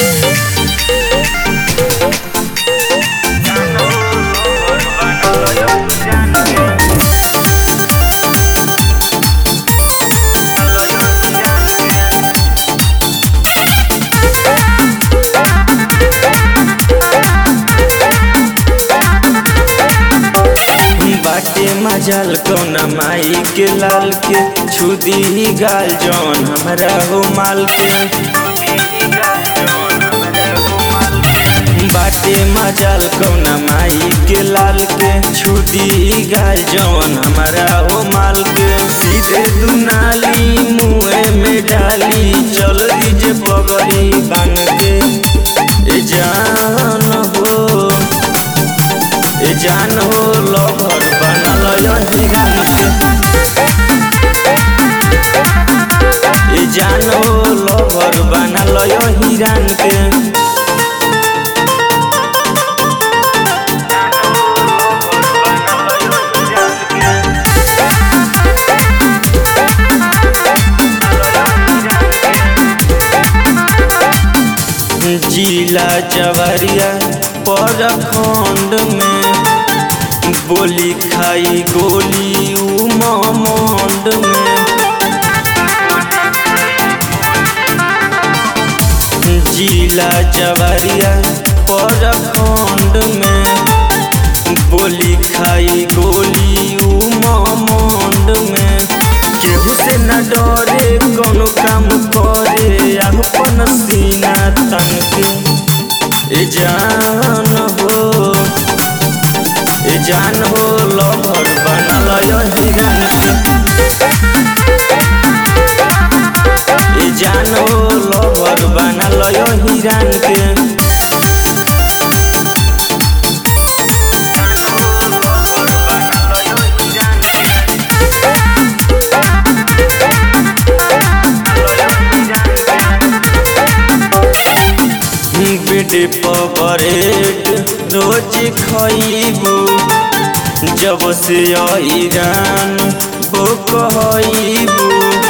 बाटे मजाल कौना माई के लाल के छुदी ही गाल जौन हमरा हो माल के बाटे मजाल कौना माई के लाल के छुदी ही गाल जौन हमरा हो माल के सीधे दुनाली मुँह में डाली चल दीजे पगड़ी बांग के ए जान हो ए जान हो लभर बनल हिरान के ए जान हो लभर बनल हिरान के जिला जवरिया पर खंड में बोली खाई गोली उ मंड में जिला जवरिया पर खंड में बोली खाई गोली उ मंड में केहू से न डरे कोनो काम करे अपन सीना तन के ए जान हो ए जान हो लभर बनल हिरन के ए जान हो लभर बनल हिरन के बेटे परेड रोज खइबू जब से ईरान वो कहबू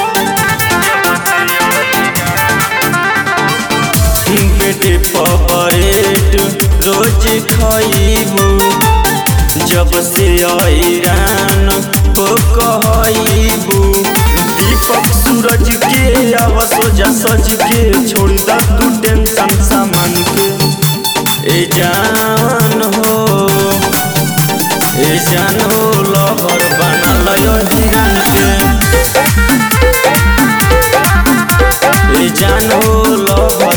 बेटे परेड रोज खइबू जब से ईरान वो कहबू दीपक सूरज के आव सोजा सज के छोड़ द तू टेंशन सामान के ए जान हो ए जान हो लहर बनल हिरन के ए जान हो लहर